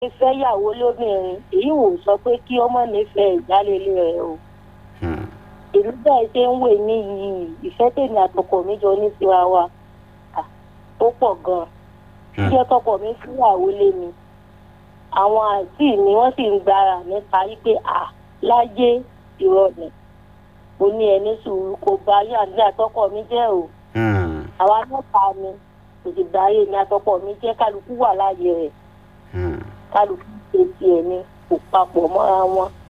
fẹ́ yàwó lóbìnrin èyí wò sọ pé kí ọmọ nífẹ̀ẹ́ ìyálélé rẹ̀ o Hmm. èmi bẹ́ẹ̀ ṣe ń wè ní yìí ìfẹ́ tèmi àtọkọ mi jọ ní tiwa wa à, ó pọ̀ gan-an Hmm. jẹ́ tọkọ mi fúyàwó lé mi àwọn àǹtí mi wọ́n sì ń gbára nípa wípé à láyé ìrọ̀lẹ́ mo ní ẹni sùúrù kò bá ayé àti àtọkọ mi jẹ́ o Hmm. àwa mẹ́ta ni kò sì bá ayé mi àtọkọ mi jẹ́ kálukú wà láàyè rẹ̀ Hmm. kálukú ṣe tiẹ̀ ni kò papọ̀ mọ́ra wọn